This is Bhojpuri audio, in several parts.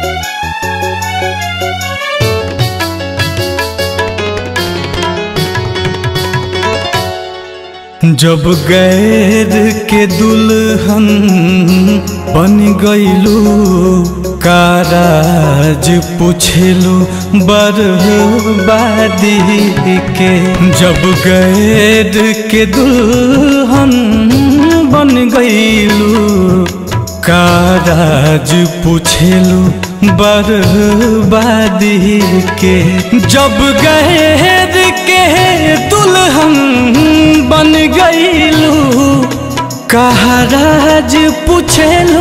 जब गैर के दुल्हन बन गईलू काराज पूछेलू बर्बादी के जब गैर के दुल्हन बन गईलू काराज पूछेलू बर्बादी के जब गैर के दुल्हन बन गईलू कहराज पूछेलू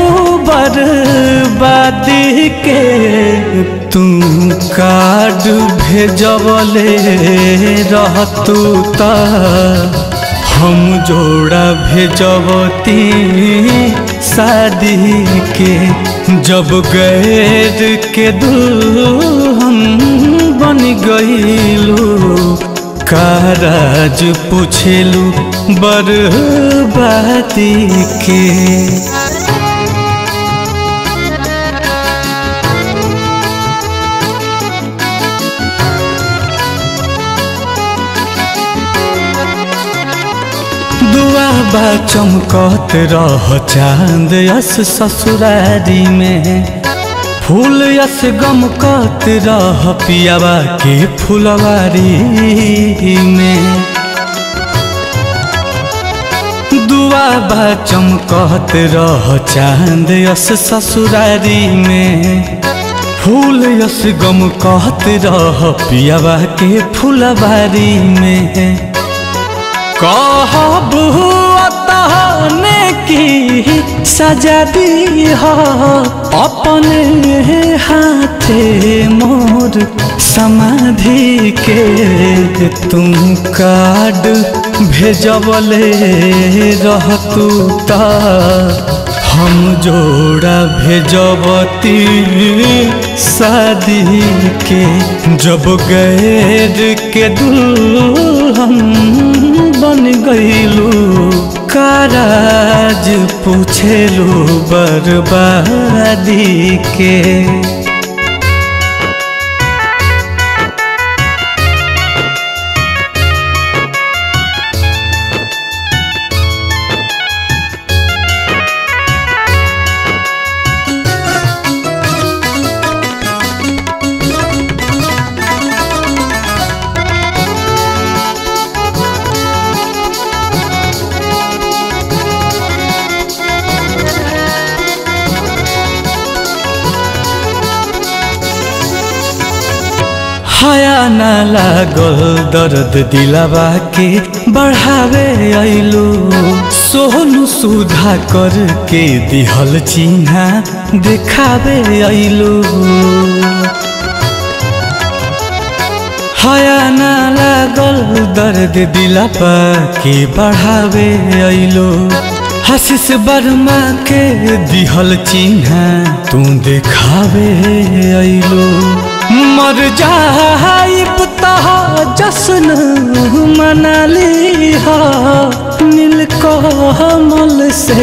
बर्बादी के तू कार्ड भेजवले रहतू ता हम जोड़ा भेजवती शादी के जब गैर के दुल्हन बन गईलू काराज पूछेलू बर्बादी के दुआ बा चमकत रह चांद यस ससुरारी में फूल यस गमकत रह पियावा के फुलवारी में दुआ बा चमकत रह चांद यस ससुरारी में फूल यस गमकत रह पियावा के फुलवारी में कहब तहने की सजा दी अपने हाथे मोर समाधि के तुम कार्ड भेजवले रहतू ता हम जोड़ा भेजबती शादी के जब गैर के दुल्हन बन गईलू काराज पूछेलू बर्बादी के हया न लागल दर्द दिलावा के बढ़ावे अइलू सोहनु सुधा करके दिहल चिन्हा देखावे अइलू हया न लागल दर्द दिलावा के बढ़ावे अइलू हसीस वर्मा के दिहल चिन्हा तू देखावे अइलू मर जाइब तह जश्न मनाली हा नील कमल से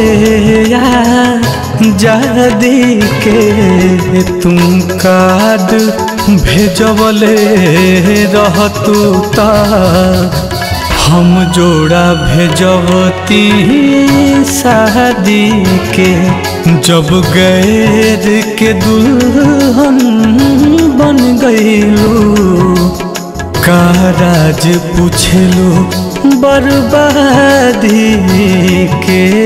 जादी के तुम कार्ड भेजवले रहतू ता हम जोड़ा भेजवती शादी के जब गैर के दुल्हन बन गईलू काराज पूछेलू बर्बादी के